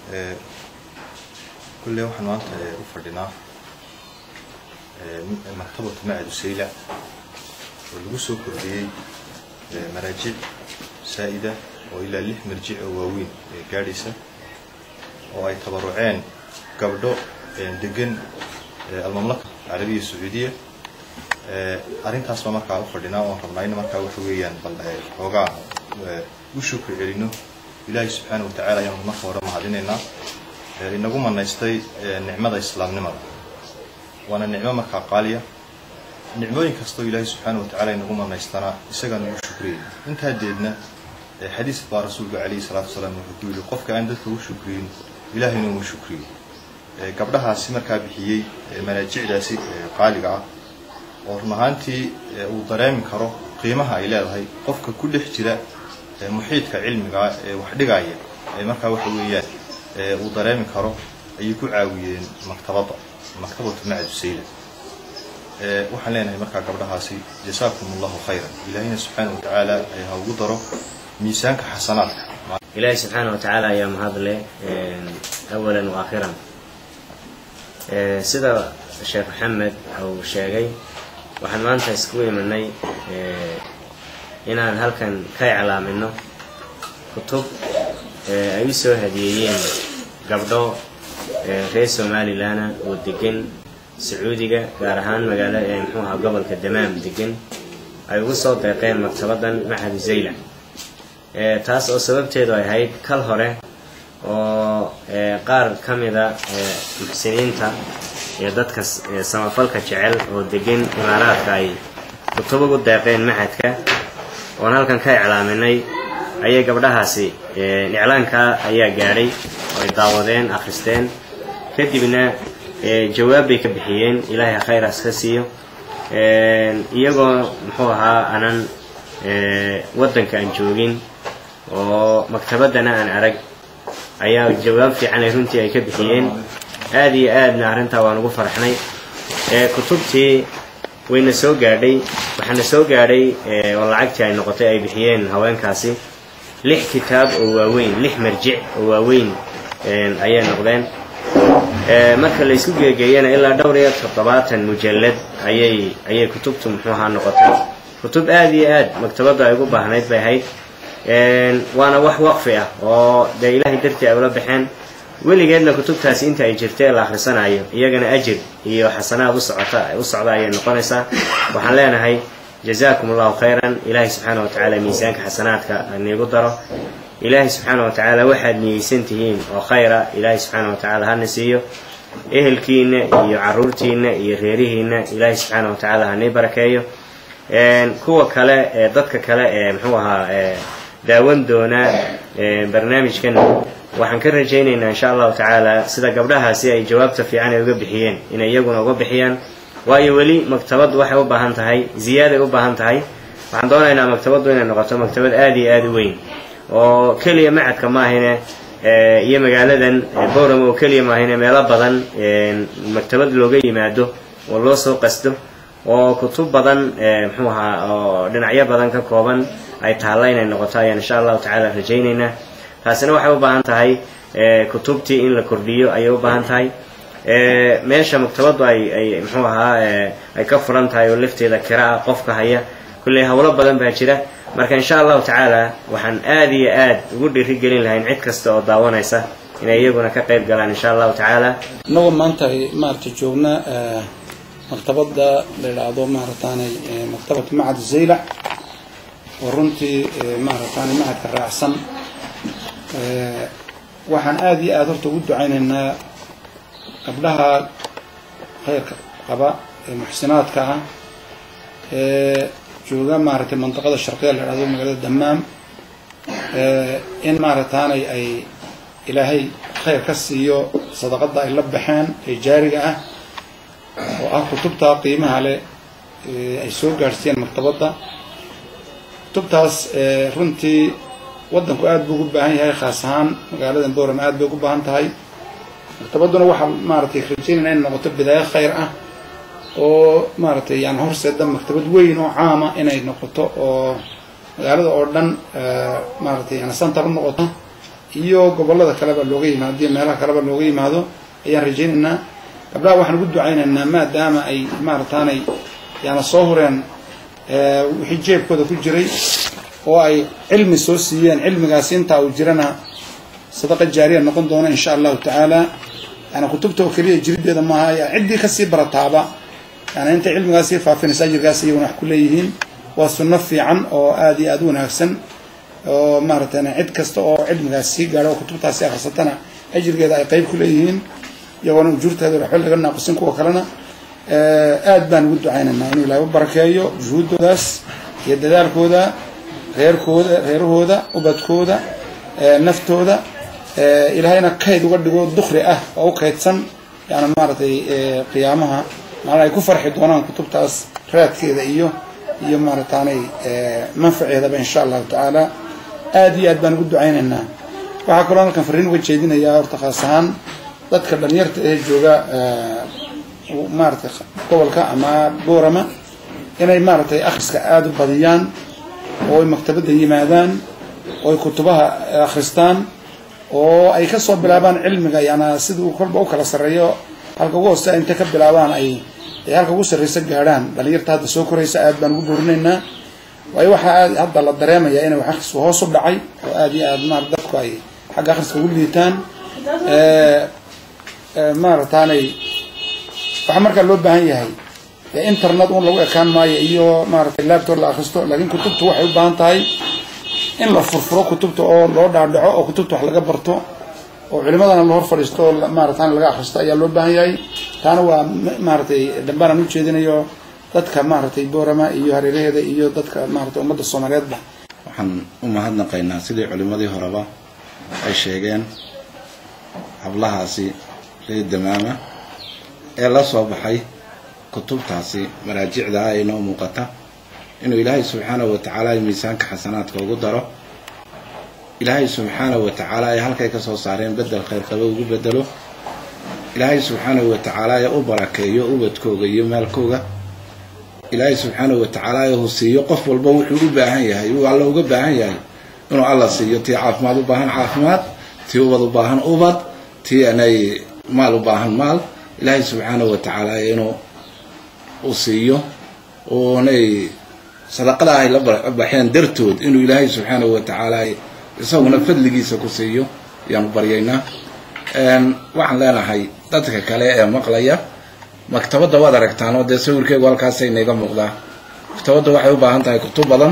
kulle waxaan maanta u fadhinaa maktabatu macadu sayla oo lagu soo kordhiyey maraajic saa'ida oo ilaa lix marjic oo waaweyn gaadhaysa oo ay tabaruceen gabdho degan almamlaka carabiya sacuudiya arrintaas baa markaa u fadhinaa oon rabnaa in markaa waxa weeyaan bal xoogaa u shukri celino ilaahay subxaana wa tacaala ayaanu marka hore mahadinaynaa inagu manaystay nicmada islaamnimada waana nicmo markaa qaaliya nicmooyin kastoo ilaahay subxaana wa tacala inagu manaystana isagaan ugu shukriyey intaa deedna xadiis baa rasuulka calayhi salaatu wasalaam wuxuu ku yidhi qofka aan dadka u shukriyin ilaahayna uma shukriyo gabdhahaasi markaa bixiyey manaajicdaasi qaaliga ah oo run ahaantii uu dareemi karo qiimaha ay leedahay qofka ku dhex jira muxiidka cilmiga ee wax dhigaya ee markaa waxa weeyaan uu dareemi karo ayay ku caawiyeen maktabadda maktabatu macadu sayla waxaan leenahay markaa gabdhahaasi jasaakum allahu khayran ilaahayna subxaana wa tacaala ha ugu daro miisaanka xasanaadka ilaahay subxaana wa tacaala ayaa mahadle awalan wa aakhiran sida sheekh maxamed uu sheegay waxaan maanta iskugu imanay inaan halkan ka iclaamino kutub ay u soo hadiyeeyeen gabdho reer somalilan oo degan sacuudiga gaar ahaan magaala muxuu ahaa gobolka damaam degan ay ugu soo deeqeen maktabadan maxadu zayla taas oo sababteedu ay ahayd kal hore oo qaar ka mida muxsiniinta iyo dadka samafalka jecel oo degan imaaraadka ay kutub ugu deeqeen maxadka oon halkan ka iclaaminay ayay gabdhahaasi iclaankaa ayaa gaadhay oo ay daawadeen akhristeen kadibna jawaab bay ka bixiyeen ilaahay khayraas ka siiyo iyagoo muxuu ahaa anan waddanka aan joogin oo maktabaddana aan arag ayaa jawaab fiican ay runtii ay ka bixiyeen aada iyo aadna arrintaa waan ugu faraxnay kutubtii wayna soo gaadhay waxaana soo gaadhay oo lacagtii ay noqotay ay bixiyeen haweenkaasi lix kitaab oo waaweyn lix marjic oo waaweyn ayay noqdeen marka la isku geegeeyana ilaa dhowr iyo toddobaatan mujallad ayay ayay kutubtu muxuu ahaa noqotay kutub aada iyo aad maktabaddu ay ugu baahnayd bay ahayd waana wax waqfi ah oo dee ilaahay dartii ay ula baxeen weligeedna kutubtaasi inta ay jirta ee la akhrisanayo iyagana ajir iyo xasanaad u socota u socda ayay noqonaysaa waxaan leenahay jazaakum allahu khayran ilaahay subxaana wa tacaala miisaanka xasanaadka haniigu daro ilaahay subxaana wa tacaala waxaad niyeysan tihiin oo khayra ilaahay subxaana wa tacaala hana siiyo ehelkiina iyo caruurtiina iyo reerihiina ilaahay subxaana wa tacaala hanii barakeeyo kuwa kale ee dadka kale ee muxuu ahaa daawan doona barnaamijkan waxaan ka rajaynaynaa insha allahu tacaala sida gabdhahaasi ay jawaabta fiican ay uga bixiyeen inay iyaguna uga bixiyaan waayo weli maktabaddu waxay u baahan tahay ziyaaday u baahan tahay waxaan doonaynaa maktabaddu inay noqoto maktabad aada iyo aada u weyn oo keliya macadka maahine iyo magaaladan bowram oo keliya maahine meelo badan maktabad looga yimaado oo loo soo qasdo oo kutub badan muxuu ahaa oo dhinacyo badan ka kooban ay taalla inay noqoto ayaan insha allahu tacaala rajaynaynaa taasina waxay u baahan tahay kutubtii in la kordhiyo ayay u baahan tahay meesha maktabaddu ay ay muxuu ahaa ay ka furan tahay oo lafteeda kira ah qofka haya kulley howlo badan baa jira marka insha allahu tacaala waxaan aada iyo aad ugu dhiirigelin lahayn cid kasta oo daawanaysa inay iyaguna ka qayb galaan insha allahu tacaala inagoo maanta maaragtay joogna maktabadda la yidhaahdo maarataanay maktabatu macad zaylac oo runtii maarataanay macadka raacsan waxaan aada iyo aada horta ugu ducaynaynaa gabdhaha khayrka qaba ee muxsinaadka ah ee jooga maaragtay mandaqada sharqiya la yidhahdo magaalada damaam in maarataanay ay ilaahay khayr ka siiyo sadaqada ay la baxeen ee jaariga ah oo ah kutubta qiimaha leh ay soo gaadhsiiyeen maktabadda kutubtaas runtii waddanku aada buu ugu baahan yahay khaas ahaan magaaladan bowram aad bay ugu baahan tahay maktabadduna waxaa maaragtay rajaynayna in noqoto bidaayo khayr ah oo maaragtay yani horseeda maktabad weyn oo caama inay noqoto oo magaalada oo dhan maaragtay yani center u noqoto iyo gobollada kaleba looga yimaado iyo meelaha kaleba looga yimaado ayaan rajaynaynaa gabdhaha waxaan ugu ducaynaynaa maadaama ay maarataanay yaana soo hureen wixii jeebkooda ku jiray oo ay cilmi soo siiyeen cilmigaasi intaa uu jirana sadaqa jaariya noqon doona insha allahu tacaala yani kutubta oo keliya jirideeda maaha ya ciddii kasii barataaba yani intay cilmigaas sii faafinaysa ajirkaas iyaguna wax ku leeyihiin waa sunno fiican oo aada iyo aada u wanaagsan oo maaragtay cid kasta oo cilmigaas sii gaadho oo kutubtaasi akhrisatana ajirgeeda ay qeyb ku leeyihiin iyagoona ujuurteeda waxba laga naaqusin kuwa kalena aad baan ugu ducaynaynaa inuu ilaahay u barakeeyo juhuuddoodaas iyo dadaalkooda reerkooda reerahooda ubadkooda naftooda ilaahayna kayd uga dhigo dukri ah oo u kaydsan yani maaragtay qiyaamaha maala ay ku farxi doonaan kutubtaas raadkeeda iyo iyo maarataanay manfaceedaba insha allahu tacaala aada iyo aad baan ugu ducaynaynaa waxaa kaloo halkan fariin uga jeedinayaa horta khaas ahaan dadka dhalinyarta ee jooga maaratay gobolka ama boorama inay maaragtay akhriska aada u badiyaan oo ay maktabadda yimaadaan oo ay kutubaha akhristaan oo ay kasoo bilaabaan cilmiga yana siduu kolba u kala sarreeyo halka ugu hoose intay ka bilaabaan ay ay halka ugu sarreysa gaadhaan dhalinyarta hadda soo koraysa aad baan ugu boorinaynaa waayo waxaa aad hadda la dareemaya inay wax akhrisku hoos u dhacay oo aada iyo aad maar dadku ay xagga akhriska ugu liitaan maarataanay waxaa markaa loo baahan yahay internet un lagu ekaan maayo iyo maaratay laptop la akhristo laakiin kutubtu waxay u baahan tahay in la furfuro kutubta oo loo dhaadhaco oo kutubta wax laga barto oo culimadana la hor fadhiisto oo maaratan laga akhristo ayaa loo baahan yahay taana waa maaratay dhambaan aan ujeedinayo dadka maaragtay boorama iyo hareeraheeda iyo dadka maaratay ummadda soomaaliyeedba waxaan u mahadnaqaynaa sidii culimadii horeba ay sheegeen hablahaasi reer damaama ee la soo baxay kutubtaasi maraajicda ah inoo muuqata inuu ilaahay subxaanahu watacaala miisaanka xasanaadka ugu daro ilaahay subxaanahu watacaala ay halkay ka soo saareen bedel khayrqaba ugu bedelo ilaahay subxaanahu watacaala ee u barakeeyo ubadkooga iyo maalkooga ilaahay subxaanahu watacaala ee uu siiyo qof walba wuxuu u baahan yahay uu alla uga baahan yahay inuu alla siiyo tii caafimaad u baahan caafimaad tii ubad u baahan ubad tii anay maal u baahan maal ilaahay subxaanahu watacaala inuu u siiyo oonay sadaqada ay la baxeen dartood inuu ilaahay subxaanahu watacaala isaguna fadligiisa ku siiyo ayaanu baryaynaa waxaan leenahay dadka kale ee maqlaya maktabadda waad aragtaan oo dee sawirkeegu halkaasa inaga muuqdaa maktabadda waxay u baahan tahay kutub badan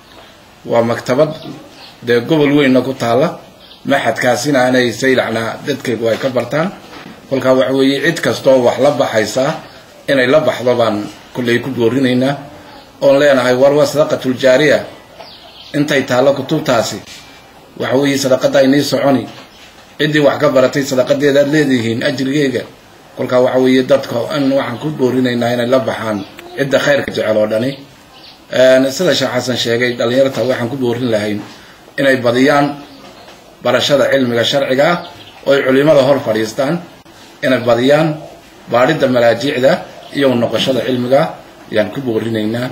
waa maktabad dee gobol weynna ku taalla maxadkaasina inay saylacna dadkaygu ay ka bartaan kolkaa waxa weeye cid kastooo wax la baxaysaa inay la baxdo baan kulley ku boorinaynaa oon leenahay war waa sadaqatuljaariya intay taallo kutubtaasi waxa weeye sadaqadda aynii soconi ciddii wax ka baratay sadaqadeeda aad leedihiin ajrigeega kolkaa waxa weeye dadka in waxaan ku boorinaynaa inay la baxaan cidda khayrka jecel oo dhani sida sheekh xasan sheegay dhallinyarta waxaan ku boorin lahayn inay badiyaan barashada cilmiga sharciga ah oo ay culimada hor fadhiistaan inay badiyaan baadhidda malaajicda iyo noqoshada cilmiga ayaan ku boorinaynaa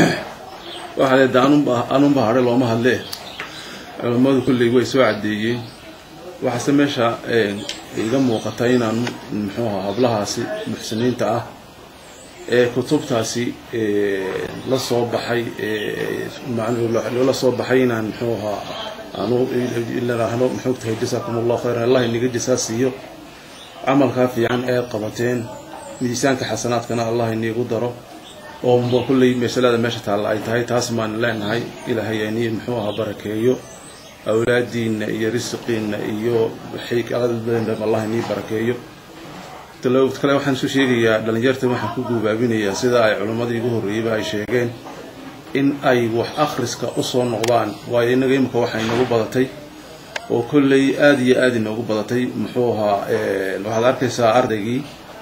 waxaa leeda anunba hadhe looma hadlee culammadu kulley way soo caddeeyeen waxaase meesha iga muuqata inaan muxuu ahaa hablahaasi muxsiniinta ah ee kutubtaasi la soo baxay la soo baxay inaan muxuu ahaa aanu ilaahno muxuu tahay jasaakum allahu khayran allah inaga jasaa siiyo camalkaa fiican ee qabateen miisaanka xasanaadkana allah iniigu daro oo kulley masalada meesha taalla ay tahay taas maan leenahay ilaahay ani muxuu ahaa barakeeyo awlaadiinna iyo risiqiinna iyo xikaaladbadan allah inii barakeeyo kale waxaan isu sheegayaa dhalinyarta waxaan ku guubaabinayaa sida ay culimmadii igu horreeyeyba ay sheegeen in ay wax akhriska usoo noqdaan waayo innaga imika waxaa inagu badatay oo kolley aada iyo aada inoogu badatay muxuu ahaa waxaad arkaysaa ardaygii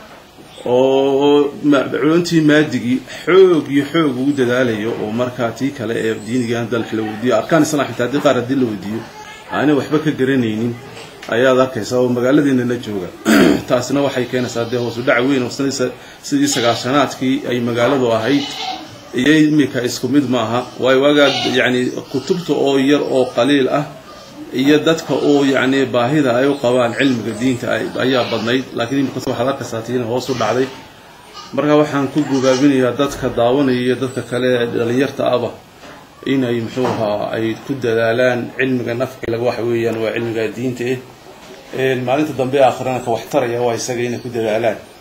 oo culuntii maadigii xoog iyo xoog ugu dadaalayo oo markaa tii kale ee diiniga dal la weydiiyo arkaan islam xitaa haddii qaar haddii la weydiiyo aanay waxba ka garanaynin ayaad arkaysaa oo magaaladiina la jooga taasina waxay keenaysaa dee hoosu dhac weyn oo sidii sagaashanaadkii ay magaaladu ahayd iyo imika isku mid maaha waayo waagaa yacni kutubta oo yar oo qaliil ah iyo dadka uu yacni baahida ay u qabaan cilmiga diinta ay- ayaa badnayd laakiin imika waxaad arkaysaa tiina hoos u dhacday marka waxaan ku gubaabinayaa dadka daawanaya iyo dadka kale ee dhalinyarta aba inay muxuu ahaa ay ku dadaalaan cilmiga nafciga waxa weeyaan waa cilmiga diinta eh Een, maalinta dambe aakhirana ka waxtaraya waa isaga inay ku dadaalaan